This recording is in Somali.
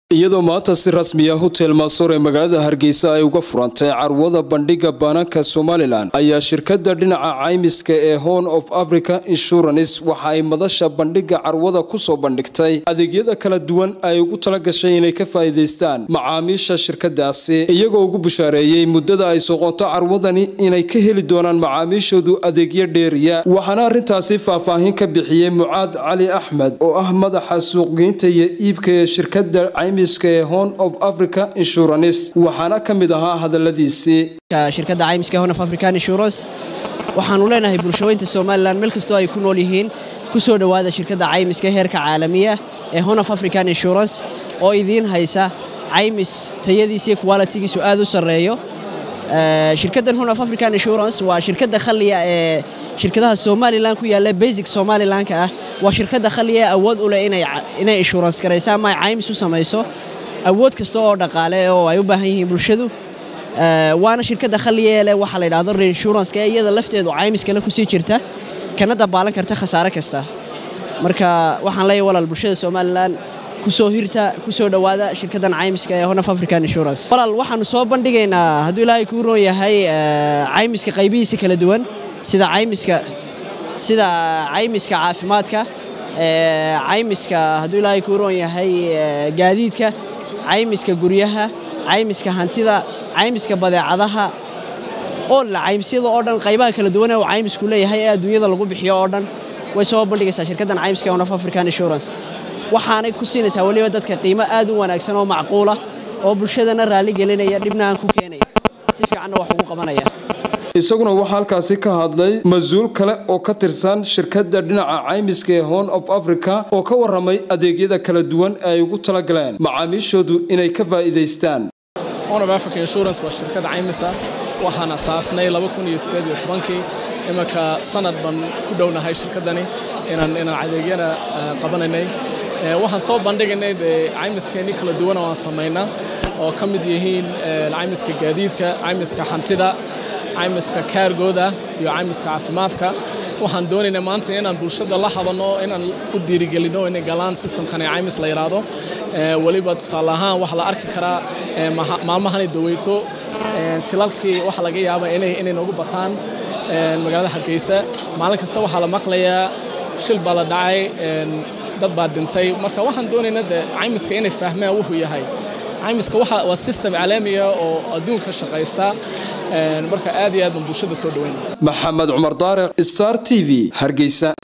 iyadoo maanta si rasmiya hotel maasoor ee magaalada hargeysa ay uga furantay carwada bandhiga baananka somalilan ayaa shirkada dhinaca caymiska ee horn of africa insurance waxa ay madasha bandhiga carwada kusoo bandhigtay adeegyada kala duwan ay ugu talagashay inay ka faa'iidaystaan macaamiisha shirkadaasi iyagoo ugu bushaareeyey muddada ay soqonto carwadani inay ka heli doonaan macaamiishoodu adeegyo dheeriya waxaana arrintaasi faahfaahin ka bixiyey mucaad cali axmed oo ah madaxa suuqgeynta iyo iibka ee shirkada ee horn of africa insurance waxaana ka mid ahaa hadaladiisii shirkadda caymiska horn of african insurance waxaanu leenahay bulshooyinta somalilan meel kastoo ay ku nool yihiin ku soo dhowaada shirkadda caymiska heerka caalamiya ee horn of african insurance oo idiin haysa caymis tayadiisa iyo qualitigiisu aad u sarreeyo shirkaddan horn of african insurance waa shirkadda khaliya ee shirkadaha somalilan ku yaalla basic somalilanka ah waa shirkadda khaliya ee awood u leh inay insurance garaysa ama ay caymis u samayso awood kasta oo dhaqaale oo ay u baahan yihiin bulshadu waana shirkadda khaliya leh waxaa la yidhahdo reinsurance ee iyada lafteedu caymis kale kusii jirta kana dabaalan karta khasaare kasta marka waxaan leeyahay walaal bulshada somalilan kusoo hirta kusoo dhowaada shirkaddan caymiska ee horn of african insurance walaal waxaanu soo bandhigaynaa hadduu ilaahay kuu roon yahay caymiska qaybihiisa kala duwan sida caymiska sida caymiska caafimaadka caymiska hadduu ilaahay kuu roon yahay gaadiidka caymiska guryaha caymiska hantida caymiska badeecadaha oo la caymisyada oo dhan qaybaha kala duwan ee uu caymisku leeyahay ee adduunyada lagu bixiyo oo dhan way soo bandhigaysaa shirkaddan caymiska horn of african insurance waxaanay ku siinaysaa weliba dadka qiimo aad u wanaagsan oo macquula oo bulshadana raalli gelinaya dhibna aan ku keenaya si fiicanna wax ugu qabanaya isaguna waxaa halkaasi ka hadlay mas-uul kale oo ka tirsan shirkadda dhinaca caymiska ee horn of africa oo ka warramay adeegyada kala duwan ee ay ugu talagaleen macaamiishoodu inay ka faa'iidaystaan horn of africa insurance waa shirkad caymisa waxaan asaasnay kii imanka sanad baan ku dhownahay shirkaddani inaan inaan adeegyana qabanaynay waxaan soo bandhigaynay dee caymiskeenii kala duwan oo aan samaynaa oo ka mid yihiin caymiska gaadiidka caymiska hantida caymiska kaargooda iyo caymiska caafimaadka waxaan doonaynaa maanta inaan bulshada la hadano inaan u dhiirigelino inay galaan systemkan ee caymis la yidhaahdo weliba tusaale ahaan waxaa la arki karaa maalmahanay daweyto shilalkii waxaa laga yaabaa inay inay noogu bataan magaalada hargeysa maalin kasta waxaa la maqlayaa shil baa la dhacay dad baa dhintay marka waxaan doonaynaa de caymiska inay fahmaan wuxuu yahay caymiska waa system caalamiya oo adduunka shaqaysta marka aad iyo aad baan bulshada soo dhaweynaya maxamed cumar daariq star t v hargeysa